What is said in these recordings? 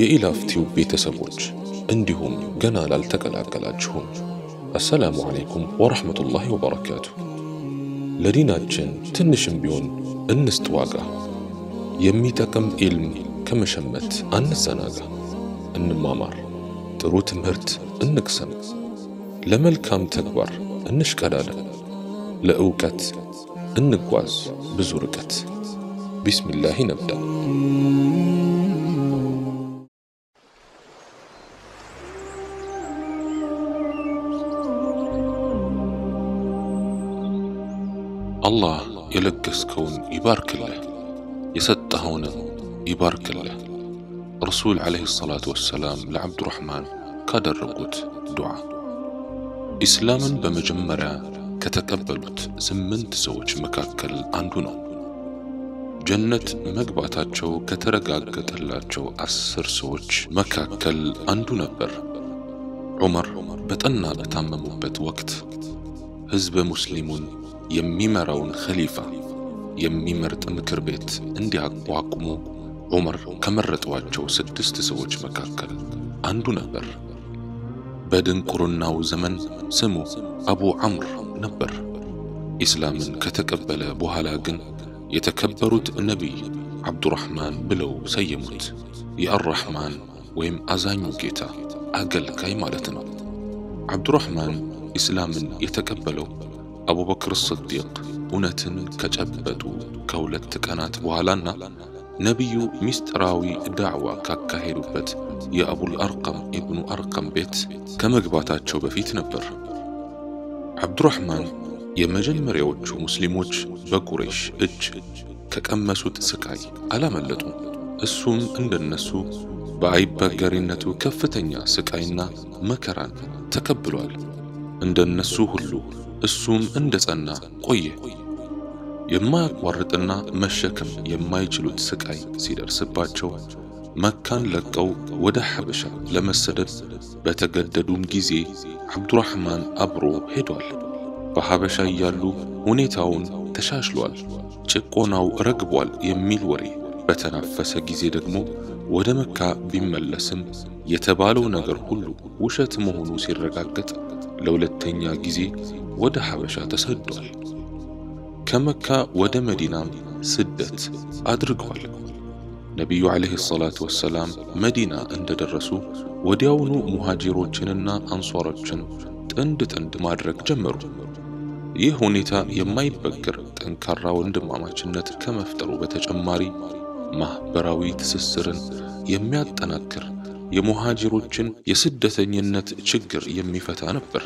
የኢላፍቲው ቤተሰቦች እንዲሁም ገና ላልተቀላቀላችሁም አሰላሙ ዓለይኩም ወረሕመቱላሂ ወበረካቱ። ለዲናችን ትንሽም ቢሆን እንስጥ ዋጋ። የሚጠቅም ኢልም ከመሸመት አንዘናጋ። እንማማር፣ ጥሩ ትምህርት እንቅሰም፣ ለመልካም ተግባር እንሽቀዳለን፣ ለእውቀት እንጓዝ ብዙ ርቀት። ቢስሚላህ ነብዳ። አላህ የለገስከውን ይባርክልህ፣ የሰጠኸውንም ይባርክልህ። ረሱል ዓለይሂ ሰላቱ ወሰላም ለዓብዱራሕማን ካደረጉት ዱዓ ኢስላምን በመጀመሪያ ከተቀበሉት ስምንት ሰዎች መካከል አንዱ ነው። ጀነት መግባታቸው ከተረጋገጠላቸው አስር ሰዎች መካከል አንዱ ነበር። ዑመር በጠና በታመሙበት ወቅት ሕዝበ ሙስሊሙን የሚመራውን ኸሊፋ የሚመርጥ ምክር ቤት እንዲያቋቁሙ ዑመር ከመረጧቸው ስድስት ሰዎች መካከል አንዱ ነበር። በድንቁርናው ዘመን ስሙ አቡ ዐምር ነበር። ኢስላምን ከተቀበለ በኋላ ግን የተከበሩት ነቢይ ዓብዱራሕማን ብለው ሰየሙት። የአራሕማን ወይም አዛኙ ጌታ አገልጋይ ማለት ነው። ዓብዱራሕማን ኢስላምን የተቀበለው አቡበክር ስዲቅ እውነትን ከጨበጡ ከሁለት ቀናት በኋላና ነቢዩ ሚስጥራዊ ዳዕዋ ካካሄዱበት የአቡል አርቀም ኢብኑ አርቀም ቤት ከመግባታቸው በፊት ነበር። ዓብዱራሕማን የመጀመሪያዎቹ ሙስሊሞች በቁረይሽ እጅ ከቀመሱት ስቃይ አላመለጡም። እሱም እንደነሱ በአይበገሪነቱ ከፍተኛ ስቃይና መከራን ተቀብሏል። እንደነሱ ሁሉ እሱም እንደ ጸና ቆየ። የማያቋርጥና መሸከም የማይችሉት ስቃይ ሲደርስባቸው መካን ለቀው ወደ ሐበሻ ለመሰደድ በተገደዱም ጊዜ ዓብዱራሕማን አብሮ ሄዷል። በሐበሻ እያሉ ሁኔታውን ተሻሽሏል፣ ጭቆናው ረግቧል የሚል ወሬ በተናፈሰ ጊዜ ደግሞ ወደ መካ ቢመለስም የተባለው ነገር ሁሉ ውሸት መሆኑ ሲረጋገጥ ለሁለተኛ ጊዜ ወደ ሐበሻ ተሰዷል። ከመካ ወደ መዲናም ስደት አድርገዋል። ነቢዩ ዓለይሂ ሰላቱ ወሰላም መዲና እንደደረሱ ወዲያውኑ ሙሃጂሮችንና አንሷሮችን ጥንድ ጥንድ ማድረግ ጀመሩ። ይህ ሁኔታ የማይበገር ጠንካራ ወንድማማችነት ከመፍጠሩ በተጨማሪ ማኅበራዊ ትስስርን የሚያጠናክር የሙሃጂሮችን የስደተኝነት ችግር የሚፈታ ነበር።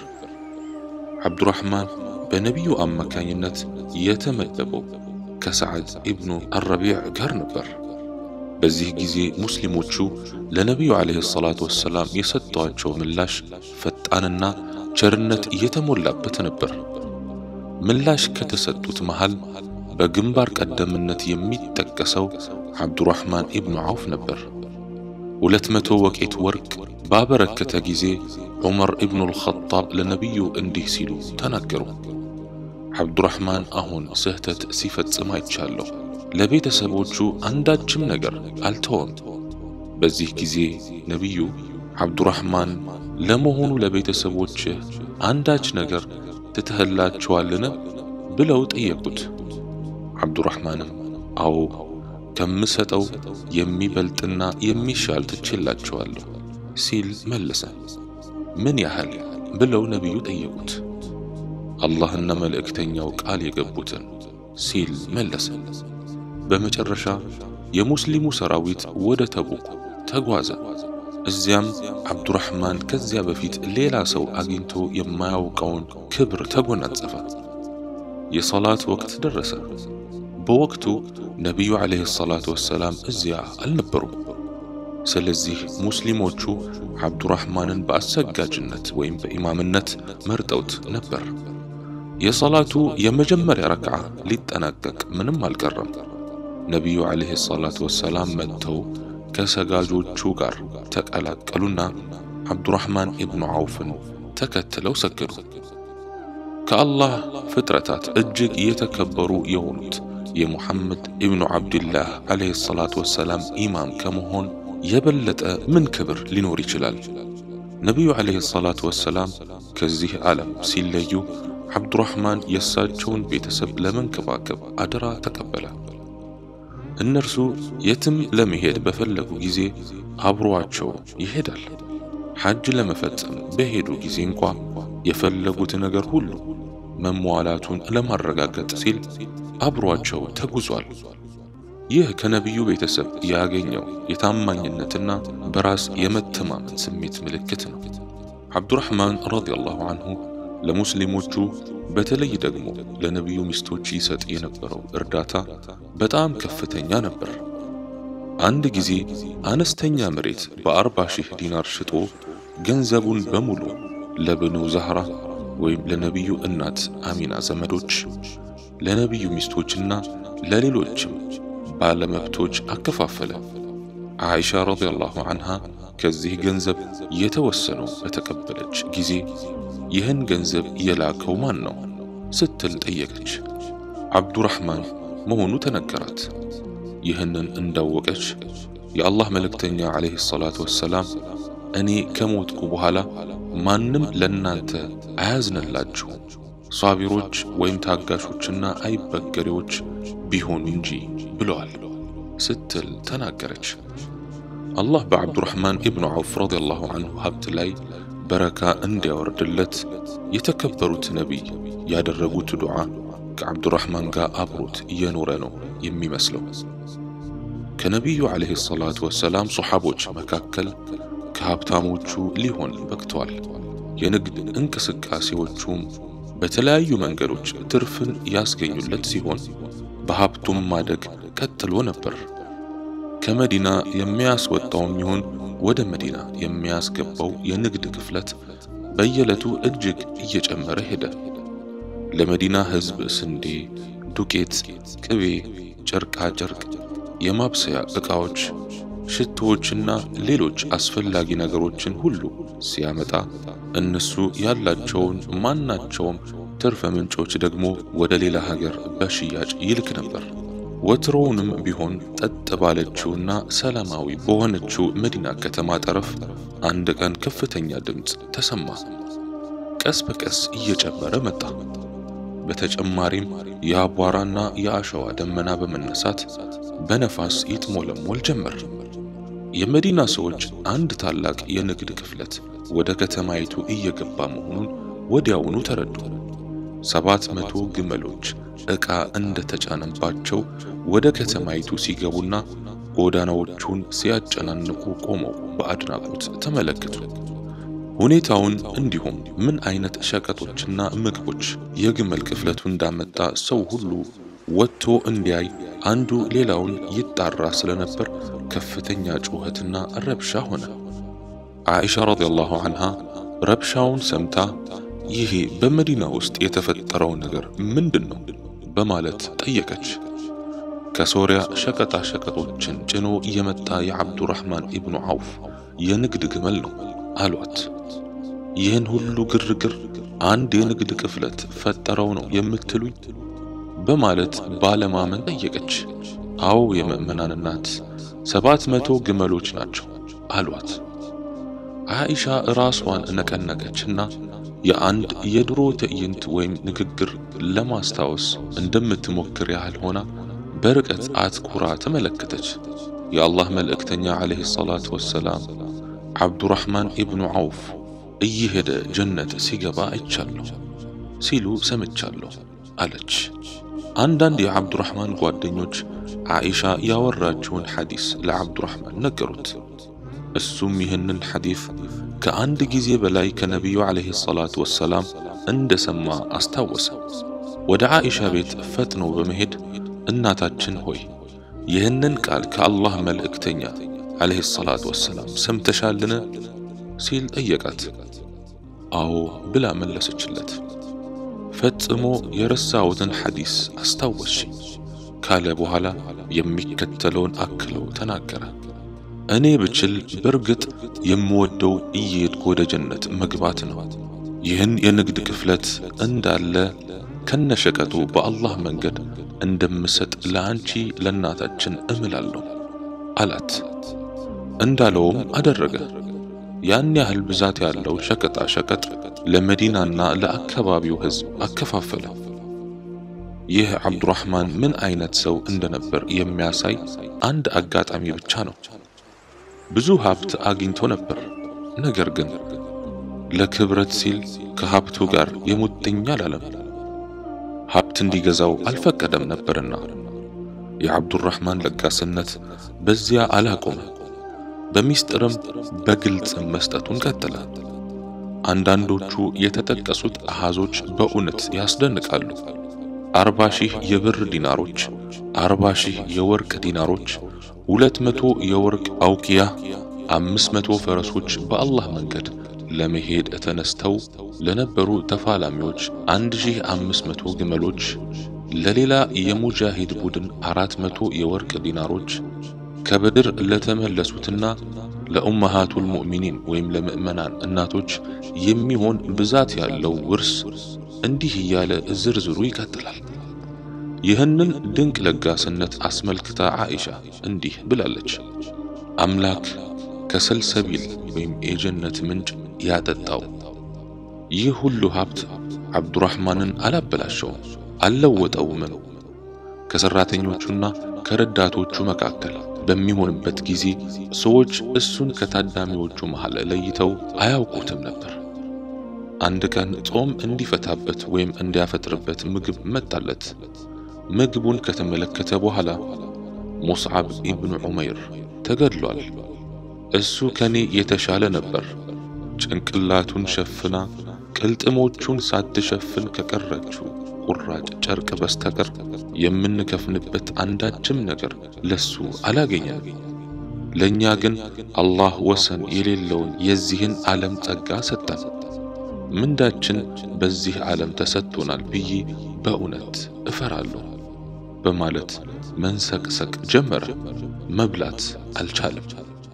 ዓብዱራሕማን በነቢዩ አማካኝነት የተመደበው ከሰዓድ ኢብኑ አረቢዕ ጋር ነበር። በዚህ ጊዜ ሙስሊሞቹ ለነቢዩ ዓለይሂ ሰላቱ ወሰላም የሰጧቸው ምላሽ ፈጣንና ቸርነት እየተሞላበት ነበር። ምላሽ ከተሰጡት መሃል በግንባር ቀደምነት የሚጠቀሰው ዓብዱራሕማን ኢብኑ ዐውፍ ነበር። ሁለት መቶ ወቄት ወርቅ ባበረከተ ጊዜ ዑመር ኢብኑ አልኸጣብ ለነቢዩ እንዲህ ሲሉ ተናገሩ። ዓብዱራሕማን አሁን ስህተት ሲፈጽም አይቻለሁ። ለቤተሰቦቹ አንዳችም ነገር አልተወም። በዚህ ጊዜ ነቢዩ ዓብዱራሕማን ለመሆኑ ለቤተሰቦችህ አንዳች ነገር ትተህላቸዋልን? ብለው ጠየቁት። ዓብዱራሕማንም አዎ ከምሰጠው የሚበልጥና የሚሻል ትችላቸዋለሁ ሲል መለሰ። ምን ያህል ብለው ነቢዩ ጠየቁት። አላህና መልእክተኛው ቃል የገቡትን ሲል መለሰ። በመጨረሻ የሙስሊሙ ሰራዊት ወደ ተቡክ ተጓዘ። እዚያም ዓብዱራሕማን ከዚያ በፊት ሌላ ሰው አግኝቶ የማያውቀውን ክብር ተጎናጸፈ። የሰላት ወቅት ደረሰ። በወቅቱ ነቢዩ ዓለይሂ ሰላቱ ወሰላም እዚያ አልነበሩም። ስለዚህ ሙስሊሞቹ ዓብዱራሕማንን በአሰጋጅነት ወይም በኢማምነት መርጠውት ነበር። የሰላቱ የመጀመሪያ ረክዓ ሊጠናቀቅ ምንም አልቀረም። ነቢዩ ዓለይሂ ሰላቱ ወሰላም መጥተው ከሰጋጆቹ ጋር ተቀላቀሉና ዓብዱራሕማን ኢብኑ ዐውፍን ተከትለው ሰገዱ። ከአላህ ፍጥረታት እጅግ የተከበሩ የሆኑት የሙሐመድ ኢብኑ ዓብድላህ ዓለይሂ ሰላቱ ወሰላም ኢማም ከመሆን የበለጠ ምን ክብር ሊኖር ይችላል? ነቢዩ ዓለይሂ ሰላቱ ወሰላም ከዚህ ዓለም ሲለዩ ዓብዱራሕማን የእሳቸውን ቤተሰብ ለመንከባከብ አደራ ተቀበለ። እነርሱ የትም ለመሄድ በፈለጉ ጊዜ አብሮአቸው ይሄዳል። ሐጅ ለመፈጸም በሄዱ ጊዜ እንኳ የፈለጉት ነገር ሁሉ መሟላቱን ለማረጋገጥ ሲል አብሮአቸው ተጉዟል። ይህ ከነቢዩ ቤተሰብ ያገኘው የታማኝነትና በራስ የመተማመን ስሜት ምልክት ነው። ዓብዱራሕማን ረዲየላሁ አንሁ ለሙስሊሞቹ በተለይ ደግሞ ለነቢዩ ሚስቶች ይሰጥ የነበረው እርዳታ በጣም ከፍተኛ ነበር። አንድ ጊዜ አነስተኛ መሬት በአርባ ሺህ ዲናር ሽጦ ገንዘቡን በሙሉ ለብኑ ዛህራ ወይም ለነቢዩ እናት አሚና ዘመዶች፣ ለነቢዩ ሚስቶችና ለሌሎችም ባለመብቶች አከፋፈለ። ዓኢሻ ረዲየላሁ አንሃ ከዚህ ገንዘብ የተወሰነው በተቀበለች ጊዜ ይህን ገንዘብ የላከው ማን ነው ስትል ጠየቀች። ዓብዱራሕማን መሆኑ ተነገራት። ይህንን እንዳወቀች የአላህ መልእክተኛ ዓለይሂ ሰላቱ ወሰላም እኔ ከሞትኩ በኋላ ማንም ለእናንተ አያዝንላችሁ ሷቢሮች ወይም ታጋሾችና አይበገሬዎች ቢሆኑ እንጂ ብለዋል ስትል ተናገረች። አላህ በዓብዱራሕማን ኢብኑ ዐውፍ ረዲየላሁ አንሁ ሀብት ላይ በረካ እንዲያወርድለት የተከበሩት ነቢይ ያደረጉት ዱዓ ከዓብዱራሕማን ጋር አብሮት እየኖረ ነው የሚመስለው። ከነቢዩ ዓለይሂ ሰላቱ ወሰላም ሶሓቦች መካከል ከሀብታሞቹ ሊሆን በቅተዋል። የንግድ እንቅስቃሴዎቹም በተለያዩ መንገዶች ትርፍን ያስገኙለት ሲሆን በሀብቱም ማደግ ቀጥሎ ነበር። ከመዲና የሚያስወጣውም ይሁን ወደ መዲና የሚያስገባው የንግድ ክፍለት በየዕለቱ እጅግ እየጨመረ ሄደ። ለመዲና ሕዝብ ስንዴ፣ ዱቄት፣ ቅቤ፣ ጨርቃ ጨርቅ፣ የማብሰያ ዕቃዎች፣ ሽቶዎችና ሌሎች አስፈላጊ ነገሮችን ሁሉ ሲያመጣ እነሱ ያላቸውን ማናቸውም ትርፈ ምንጮች ደግሞ ወደ ሌላ ሀገር በሽያጭ ይልክ ነበር። ወትሮውንም ቢሆን ጠጥ ባለችውና ሰላማዊ በሆነችው መዲና ከተማ ጠረፍ አንድ ቀን ከፍተኛ ድምፅ ተሰማ። ቀስ በቀስ እየጨመረ መጣ። በተጨማሪም የአቧራና የአሸዋ ደመና በመነሳት በነፋስ ይጥሞለሞል ጀመር። የመዲና ሰዎች አንድ ታላቅ የንግድ ክፍለት ወደ ከተማይቱ እየገባ መሆኑን ወዲያውኑ ተረዱ። ሰባት መቶ ግመሎች ዕቃ እንደተጫነባቸው ወደ ከተማይቱ ሲገቡና ጎዳናዎቹን ሲያጨናንቁ ቆመው በአድናቆት ተመለከቱ። ሁኔታውን እንዲሁም ምን አይነት ሸቀጦችና ምግቦች የግመል ክፍለቱ እንዳመጣ ሰው ሁሉ ወጥቶ እንዲያይ አንዱ ሌላውን ይጣራ ስለነበር ከፍተኛ ጩኸትና ረብሻ ሆነ። ዓኢሻ ረዲየላሁ አንሃ ረብሻውን ሰምታ ይሄ በመዲና ውስጥ የተፈጠረው ነገር ምንድን ነው በማለት ጠየቀች። ከሶሪያ ሸቀጣ ሸቀጦችን ጭኖ የመጣ የዓብዱራሕማን ኢብኑ ዐውፍ የንግድ ግመል ነው አሏት። ይህን ሁሉ ግርግር አንድ የንግድ ክፍለት ፈጠረው ነው የምትሉኝ? በማለት ባለማመን ጠየቀች። አዎ የምእመናን እናት ሰባት መቶ ግመሎች ናቸው አሏት። ዓኢሻ ራሷን ነቀነቀችና የአንድ የድሮ ትዕይንት ወይም ንግግር ለማስታወስ እንደምትሞክር ያህል ሆና በርቀት አትኩራ ተመለከተች። የአላህ መልእክተኛ ዓለይሂ ሰላቱ ወሰላም ዓብዱራሕማን ኢብኑ ዐውፍ እየሄደ ጀነት ሲገባ አይቻለሁ ሲሉ ሰምቻለሁ አለች። አንዳንድ የዓብዱራሕማን ጓደኞች ዓኢሻ ያወራችውን ሐዲስ ለዓብዱራሕማን ነገሩት። እሱም ይህንን ሐዲስ ከአንድ ጊዜ በላይ ከነቢዩ ዓለይሂ ሰላቱ ወሰላም እንደሰማ አስታወሰ። ወደ ዓኢሻ ቤት ፈጥኖ በመሄድ እናታችን ሆይ ይህንን ቃል ከአላህ መልእክተኛ ዓለይሂ ሰላቱ ወሰላም ሰምተሻልን? ሲል ጠየቃት። አዎ ብላ መለሰችለት። ፈጽሞ የረሳሁትን ሐዲስ አስታወስሽኝ ካለ በኋላ የሚከተለውን አክለው ተናገረ። እኔ ብችል በርግጥ የምወደው እየሄድኩ ወደ ጀነት መግባት ነው። ይህን የንግድ ክፍለት እንዳለ ከነሸቀጡ በአላህ መንገድ እንደምሰጥ ለአንቺ ለእናታችን እምላለሁ አላት። እንዳለውም አደረገ። ያን ያህል ብዛት ያለው ሸቀጣ ሸቀጥ ለመዲናና ለአካባቢው ሕዝብ አከፋፈለ። ይህ አብዱራህማን ምን አይነት ሰው እንደነበር የሚያሳይ አንድ አጋጣሚ ብቻ ነው። ብዙ ሀብት አግኝቶ ነበር። ነገር ግን ለክብረት ሲል ከሀብቱ ጋር የሙጥኝ አላለም። ሀብት እንዲገዛው አልፈቀደም ነበርና የአብዱራህማን ለጋስነት በዚያ አላቆመ። በሚስጥርም በግልጽም መስጠቱን ቀጠለ። አንዳንዶቹ የተጠቀሱት አሃዞች በእውነት ያስደንቃሉ። አርባ ሺህ የብር ዲናሮች፣ አርባ ሺህ የወርቅ ዲናሮች፣ ሁለት መቶ የወርቅ አውቂያ፣ አምስት መቶ ፈረሶች በአላህ መንገድ ለመሄድ ተነስተው ለነበሩ ተፋላሚዎች አንድ ሺህ አምስት መቶ ግመሎች፣ ለሌላ የሙጃሂድ ቡድን አራት መቶ የወርቅ ዲናሮች ከበድር ለተመለሱትና ለኡመሃቱል ሙእሚኒን ወይም ለምእመናን እናቶች የሚሆን ብዛት ያለው ውርስ እንዲህ እያለ ዝርዝሩ ይቀጥላል። ይህንን ድንቅ ለጋስነት አስመልክታ ዓኢሻ እንዲህ ብላለች። አምላክ ከሰልሰቢል ወይም የጀነት ምንጭ ያጠጣው ይህ ሁሉ ሀብት አብዱራህማንን አላበላሸውም፣ አልለወጠውምም። ከሠራተኞቹና ከረዳቶቹ መካከል በሚሆንበት ጊዜ ሰዎች እሱን ከታዳሚዎቹ መሃል ለይተው አያውቁትም ነበር። አንድ ቀን ጾም እንዲፈታበት ወይም እንዲያፈጥርበት ምግብ መጣለት። ምግቡን ከተመለከተ በኋላ ሙስዓብ ኢብኑ ዑመይር ተገድሏል፣ እሱ ከኔ የተሻለ ነበር፣ ጭንቅላቱን ሸፍና ቅልጥሞቹን ሳትሸፍን ከቀረችው ቁራጭ ጨርቅ በስተቀር የምንከፍንበት አንዳችም ነገር ለሱ አላገኘም። ለእኛ ግን አላህ ወሰን የሌለውን የዚህን ዓለም ጸጋ ሰጠን። ምንዳችን በዚህ ዓለም ተሰጥቶናል ብዬ በእውነት እፈራለሁ በማለት መንሰቅሰቅ ጀመረ። መብላት አልቻለም።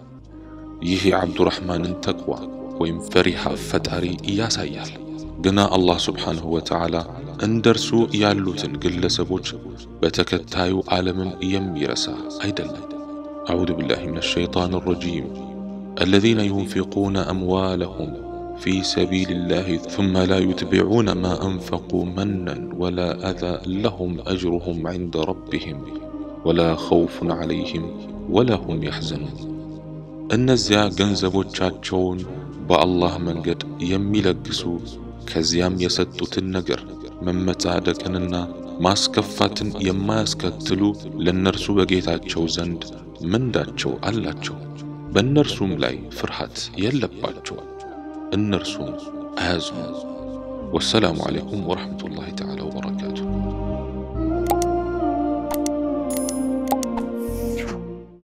ይህ የዓብዱራህማንን ተቅዋ ወይም ፈሪሃ ፈጣሪ ያሳያል። ግና አላህ ስብሓንሁ ወተዓላ እንደርሱ ያሉትን ግለሰቦች በተከታዩ ዓለምም የሚረሳ አይደለም። አዑዙ ቢላሂ ሚነ ሸይጣን ረጂም አለዚነ ዩንፊቁነ አምዋለሁም في سبيل الله ثم لا يتبعون ما أنفقوا منا ولا أذى لهم أجرهم عند ربهم ولا خوف عليهم ولا هم يحزنون እነዚያ ገንዘቦቻቸውን በአላህ መንገድ የሚለግሱ ከዚያም የሰጡትን ነገር መመጻደቅንና ማስከፋትን የማያስከትሉ ለእነርሱ በጌታቸው ዘንድ ምንዳቸው አላቸው። በእነርሱም ላይ ፍርሃት የለባቸው። እነርሱም አያዝኑ። ወሰላሙ ዓለይኩም ወረሕመቱላሂ ተዓላ ወበረካቱሁ።